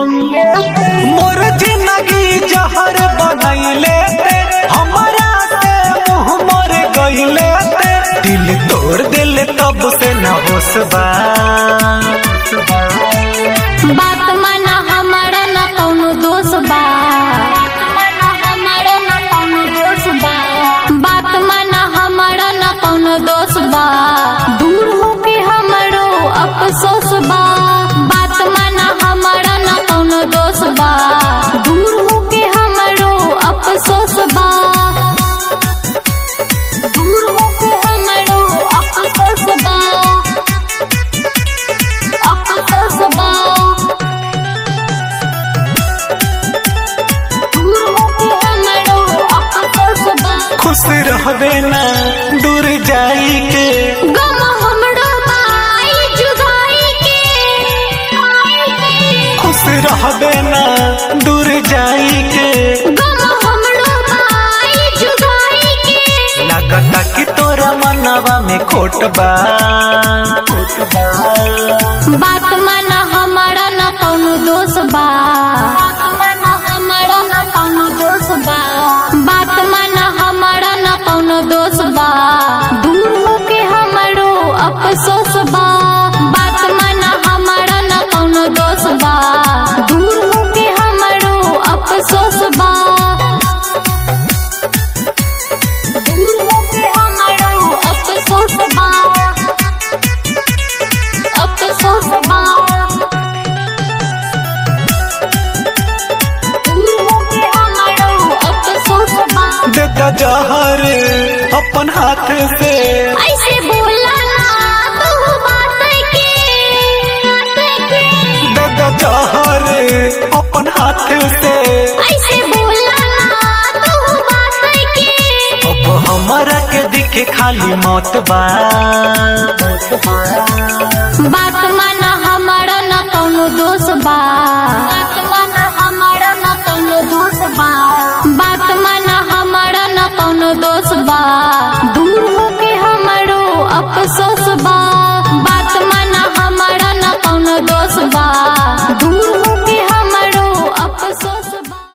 मोर जिंदगी जहर बनैले ते हमरा से मुंह मर गईले ते दिल तोड़ दिल तब से न होश बा बात माना हमारा ना कौनो दोष बा हमारा ना कौनो दोष बा बात माना हमारा ना कौनो दोष बा दूर होके हमरो अफसोस बा बात माना हमारा ना कौनो दोष बा दूर होके हमरो अफसोस बा दूर होके हमरो अफसोस बा अफसोस बा दूर होके हमरो अफसोस बा खुश रहबे ना दूर जाई के गम हमरो बाई जुदाई के खुश रहबे ना दूर जाई के गम हमरो बाई जुदाई के लगता कि तोरा मनवा में खोट बा बात माना हमारा ना कौनो दोष बा बात माना हमारा ना कौनो दोष बा बात माना हमारा ना कौनो दोष बा दूर होके हमरो अफसोस बा बात माना हमारा ना कौनो दोष बा दूर होके हमरो अफसोस बा दूर होके हमरो अफसोस बा अफसोस बा दूर होके हमरो अफसोस बा देता जहर अपन हाथ से ऐसे बोला ना तू बात के बात के देता जहर अपन हाथ से ऐसे बोला ना तू बात के अब हमारा के दिखे खाली मौत बा